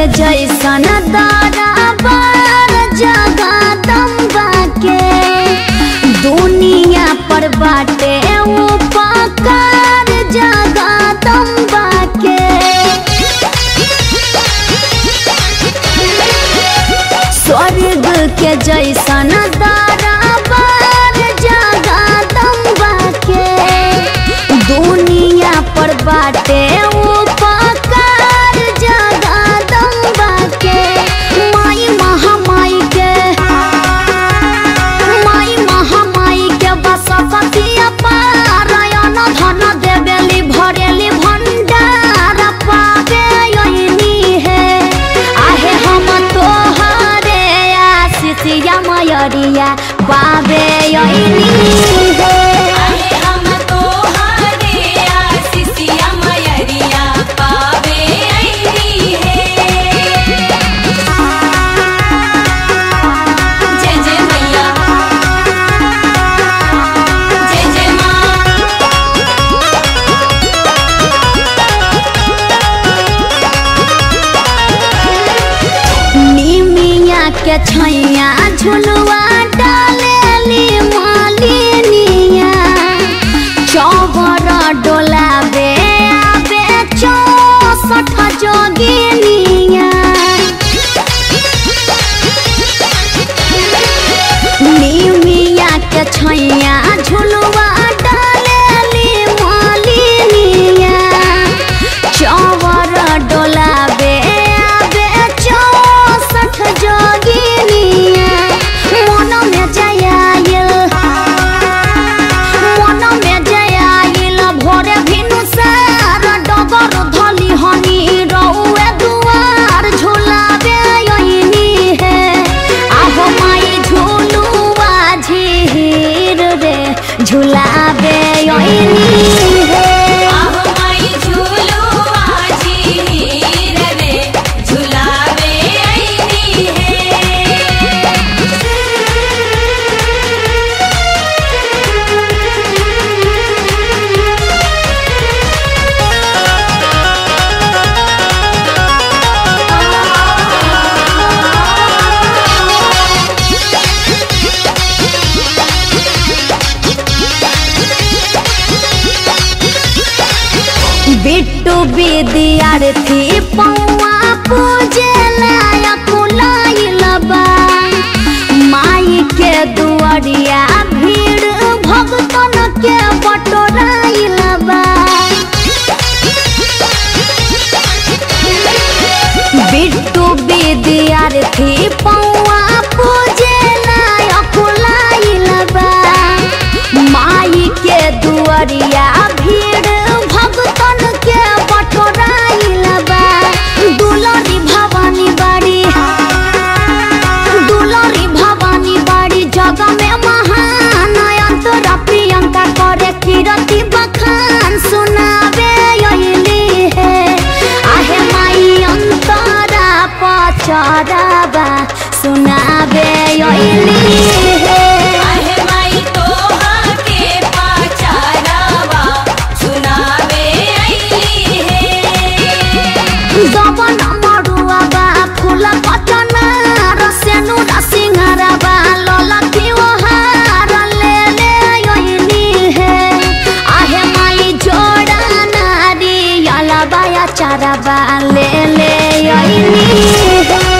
जैसन दरबार जगदम्बा के दुनिया पर बाटे उपकार जगदम्बा के स्वर्ग के जैसन दरबार जगदम्बा के दुनिया पर बाटे उपकार जगदम्बा के माई महामाई के माई महामाई के बसतिया पारायण धन देवेली भरेली भंडार पावे यही है आहे हम तोहरे आशितिया मयरिया पावे यही है आहे हम तोहरे आशीषिया मयरिया पावे अइली है जय जय मैया जय जय माँ निमिया के छैया झुलुआ डालेली मालिनिया चौबर डोलाबे आबे चौसठ जोगिनिया निमिया के छैया झुलुआ डालेली मालिनिया चौवर डोलाबे आबे चौसठ जोगिनिया मन में जयाइल मन में जयाइल भोरे भिनु सार डगर धली हनी रउए दुआर झुलाबे यही है आहो माई झुलुआ झीर रे झुलाबे यही है आहो माई झूलू आजी हीर रे झुलावे अइली है बिट्टू विद्यार्थी पौआ पूजे लायक लाइल बा माई के दुआरिया भीड़ भगतन के बटोराइल बा बिट्टू विद्यार्थी पौआ पूजे लायक लाइल बा माई के दुआरिया भीड़ भगतन के बटोराइल बा दुलरी भवानी बाड़ी दुलरी भवानी बाड़ी जग में महान अंतरा प्रियंका करे कीरति बखान सुनावे यही है आहे माई अंतरा पचराबा सुनावे यही है आहे माई तोहा के पाचारावा सुनावे अइली है दबन मरुआ बा फूल पटना रसेनु रसिंहारा बा ललकी ओहार ले ले यही है आहे माई जोड़ा नारी अला बाया चारा बा ले ले यही है